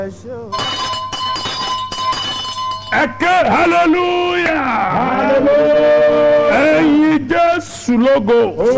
ẹ ké hallelujah ẹ̀yin jésù lógo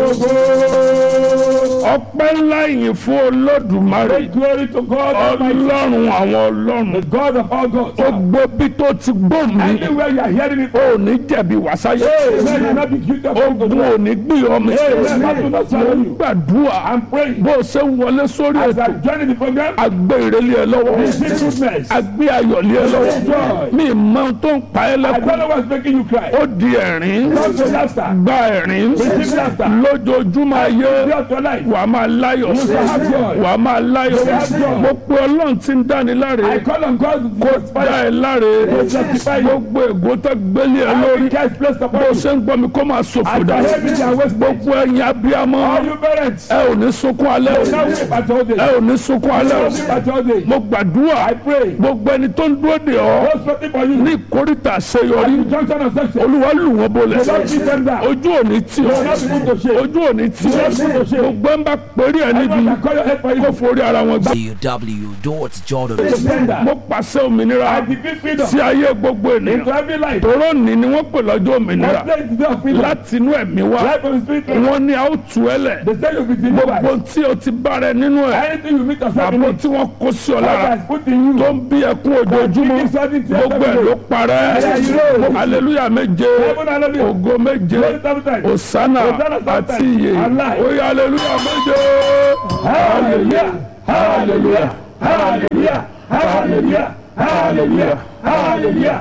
ọpẹ́ ńlá yìí fún olódùmarè Great glory to God Almighty, ọlọ́run àwọn the ọlọ́run God of all gods. ó gbọ́ bí tó ti gbọ́ mi Anywhere you are hearing it, ò ní jẹ̀bi wàsáyé may you not be guilty of ogun ò ní gbé ọmọ Amen. That will not swallow you. gbàdúrà I'm praying bó o ṣe ń wọlé sórí as ètò I'm joining the program. agbé ìrẹ́lẹ̀ ẹ lọ́wọ́ Receive goodness. agbé ayọ̀ lé ẹ lọ́wọ́ Joy. mi mọ tó ń pa ẹ́ I lẹ́kùn don't know what's making you cry. ó di ẹ̀rín Come to laughter. gba ẹ̀rín Receive laughter. lójoojúmọ́ ayé Throughout your life. wà á máa láyọ̀ sí shall have joy. wà á máa láyọ̀ You will have joy. mo pe ọlọ́run tí ń dáni láre I call on God to kó justify dá ẹ láre justify you. gbogbo ègbó tó gbélé ẹ lórí every curse placed upon bó you. ṣe ń gbọ́ mi kó máa ṣòfò I dà can help you and waste gbogbo ẹ̀yin abiyamọ all you parents. ẹ ò ní sunkún alẹ́ o Now weep at all days. ẹ ò ní sunkún alẹ́ o Now weep at all days. mo gbàdúrà I pray. gbogbo ẹni tó ń dúró de ọ Those waiting for you. ní ìkórìtà àṣeyọrí The junction of success. olúwa lù wọ́n bolẹ̀ Don't beat them down. ojú òní tí o not be put to shame. ojú òní tí o not be put to shame. gbogbo ẹ̀ ń bá péré ẹ níbi Anyone can call your head for kó you. forí ara wọn gbà. www.jordan Defender. mo pàṣẹ òmìnira I defeat freedom. sí ayé gbogbo Into ènìyàn every life. tòró ní ni wọ́n pè lọ́jọ́ òmìnira I place the day of freedom. láti inú ẹ̀mí wá Life of the spirit. wọ́n ní a ó tú ẹ lẹ̀ They say you'll be gbogbo delivered. tí o ti bára ẹ nínú ẹ̀ Anything you meet yourself in àbò it. tí wọ́n kó sí ọ God lára has put in you. tó ń bí ẹkún ojoojúmọ́ Speaking something to gbogbo ẹ̀ ló yourself. parẹ́ aleluya méje Heaven, hallelujah. ògo méje Glory seven times. osana Hosanna seven àti times. iye Allah. oye aleluya méje Hallelujah. Hallelujah. Hallelujah. Hallelujah. Hallelujah. Hallelujah.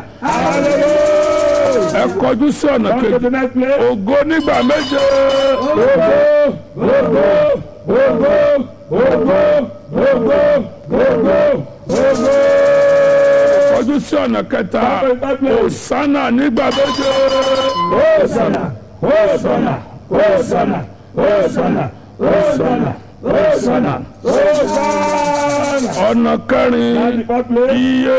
Hallelujah. ẹ kọjú sí ọ̀nà Come to kejì the next place. ògo nígbà méje Ogo, ogo, ogo, ogo, ogo, ogo, ogo. kọjú sí ọ̀nà kẹta Come to the third place. osana nígbà méje Hosanna, Hosanna, Hosanna, Hosanna, Hosanna, Hosanna, Hosanna. ọ̀nà kẹrin And the fourth place. iye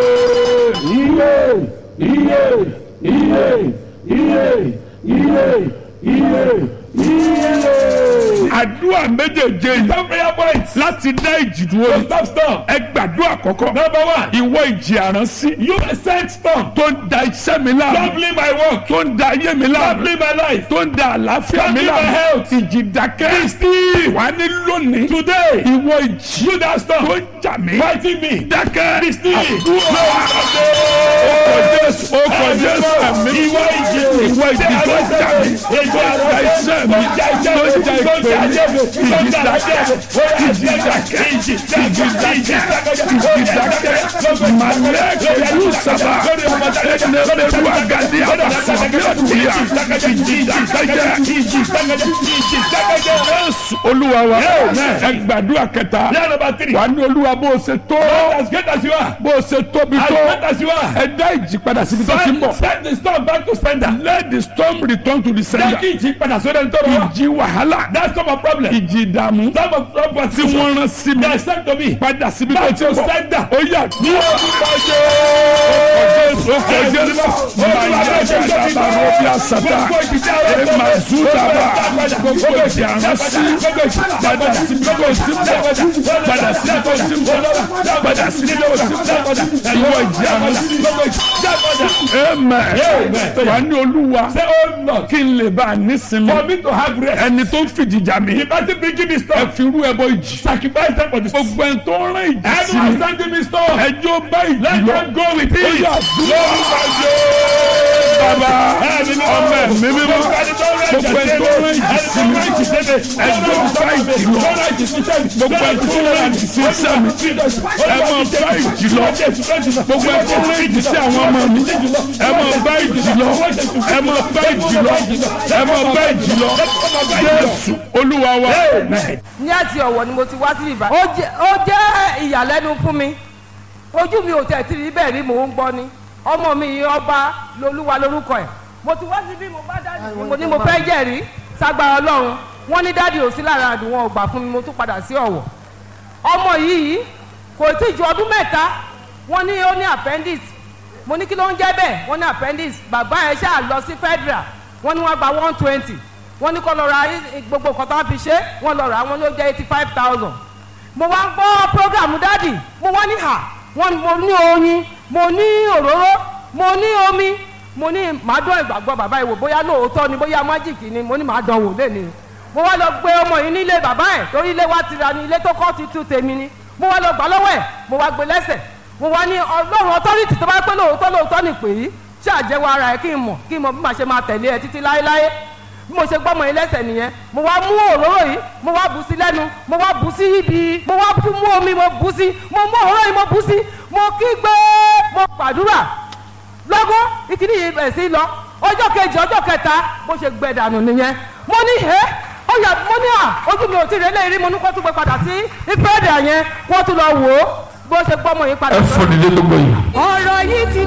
Iye, iye, iye, iye, iye, iye, iye. àdúrà méjèèjé yìí Some prayer points. láti dá ìjì dúró So ni stop storm. ẹ gbàdúrà àkọ́kọ́ Number one. ìwọ ìjì àránsí You sent storm. tó ń da iṣẹ́ mi láàmú Troubling my work. tó ń da ayé mi láàmú Troubling my life. tó ń da àlàáfíà mi Troubling my láàmú health. ìjì dákẹ́ Be still. wà ní lónìí Today. ìwọ ìjì You that storm. tó ń jà mí Fighting me. dákẹ́ Be still. àdúrà ọkọ̀ jésù ọkọ̀ jésù ẹ̀mí Ìwọ ìjì. ìwọ ìjì tó ń jà mí tó ń da iṣẹ́ mi tó ń da ìpè mi ìjì dákẹ́ ìjì dákẹ́ ìjì dákẹ́ ìjì dákẹ́ malẹ́kẹ̀ yóò sábà ẹnẹ́rẹ́rú àgàdé àbàsàbíà tìyà ìjì dákẹ́ jésù olúwa wa ẹ gbàdúrà kẹta Prayer number three. wà ní olúwa bó o ṣe tó As great as you are. bó o ṣe tóbi As tó great as you are. ẹ dá ìjì padà síbi tó ti ń bọ̀ Send the storm back to sender. let the storm return to the Jẹ́ sender kí ìjì padà sórí ẹni tó rọ wá. ìjì wàhálà That's not my problem. ìjì ìdààmú Some of some of tí wọ́n rán sí mi They sent to me. padà síbi tó Back ti to ń bọ̀ sender. ó yà ní Orúkọ Jésù ó kọ Jésù máa yẹ dáadáa lọ bí àsàtà ẹ máa zú dábàá gbogbo ìjì àránsí padà síbi tó ti ń bọ̀ padà síbi tó ti ń bọ̀ padà síbi tó ti ń bọ̀ ìwọ ìjì àránsí amen wà ní olúwa Say, oh Lord, kí n lè bá a nísinmi for me to have rest. ẹni tó ń fìjì jà mí The person bringing me ẹ storm. fi irú ẹbọ ìjì Sacrifice them for the storm. gbogbo ẹni tó ń rán ìjì sí Anyone mi sending me storm. ẹjọ́ bá ìjì Let lọ them go with ó it. yà dúró bàbá ọmọ ẹ̀mí mímọ́ gbogbo ẹni tó ń rán ìjì sí mi ẹjọ́ bá ìjì lọ gbogbo ẹni tó ń rán ìjì sí iṣẹ́ mi ẹ máa bá ìjì lọ gbogbo ẹni tó ń rán ìjì sí àwọn ọmọ mi ẹ máa bá ìjì lọ ẹ máa bá ìjì lọ ẹ máa bá ìjì lọ Jésù Olúwa wa. ní àti ọ̀wọ̀ ni mo ti wá sí ìbá. ó jẹ́ ó jẹ́ ìyàlẹ́nu fún mi ojú mi ò tẹ̀ tí rí bẹ́ẹ̀ rí mò ń gbọ́ ni ọmọ mi yìí ọba lolúwa lórúkọ ẹ̀ mo ti wá sí bí mo bá dáàdì mi mo ní mo fẹ́ jẹ́rìí ságbára ọlọ́run wọ́n ní dáàdì ò sí lára àdùn wọn ò gbà fún mi mo tún padà sí ọ̀wọ̀ ọmọ yìí kò tí ju ọdún mẹ́ta wọ́n ní ó ní appendix mo ní kí ló ń jẹ́ bẹ́ẹ̀ wọ́n ní appendix bàbá ẹ̀ ṣáà lọ sí federal wọ́n ní wọ́n gba one twenty wọ́n ní kó lọ ra gbogbo nǹkan tó wọ́n fi ṣe wọ́n lọ rà wọ́n ló jẹ́ eighty five thousand mo wá ń gbọ́ program dádì mo wá ní hà wọ́n ní mo ní oyin mo ní òróró mo ní omi mo ní màá dán ìgbàgbọ́ bàbá yìí wò bóyá lóòótọ́ ni bóyá májìkì ni mo ní màá dán wò lẹ́ni mo wá lọ gbé ọmọ yìí nílé bàbá ẹ̀ torí ilé wa ti ra ni ilé tó kọ́ ti tú tèmi ni mo wá lọ gbà lọ́wọ́ ẹ̀ mo wá gbé lẹ́sẹ̀ mo wá ní ọlọ́run ọtọ́rìtì tó bá pẹ́ lóòótọ́ lóòótọ́ ni pè é ṣàjẹwọ́ ara ẹ̀ kí n mọ̀ kí n mọ̀ bí màá ṣe máa tẹ̀lé ẹ títí láéláé bí mo ṣe gbọ́mọ yìí lẹ́sẹ̀ nìyẹn mo wá mú òróró yìí mo wá bù sí lẹ́nu mo wá bù sí ibi mo wá tún mú omi mo bù sí mo mú òróró yìí mo bù sí mo kígbe mo gbàdúrà lọ́gọ́ ìkíní yìí bẹ̀ sí lọ ọjọ́ kejì ọjọ́ kẹta bó ṣe gbẹ dànù nìyẹn mo ní ẹ́ ó yà mo ní à ojú mi ò tí ì rẹ́lẹ̀ rí mo ní kó tún gbé padà sí ìfẹ́ẹ̀dà yẹn kó tún lọ wò ó bó ṣe gbọ́mọ yìí padà. ẹ fò nílé gbogbo yìí. ọ̀rọ̀ yìí ti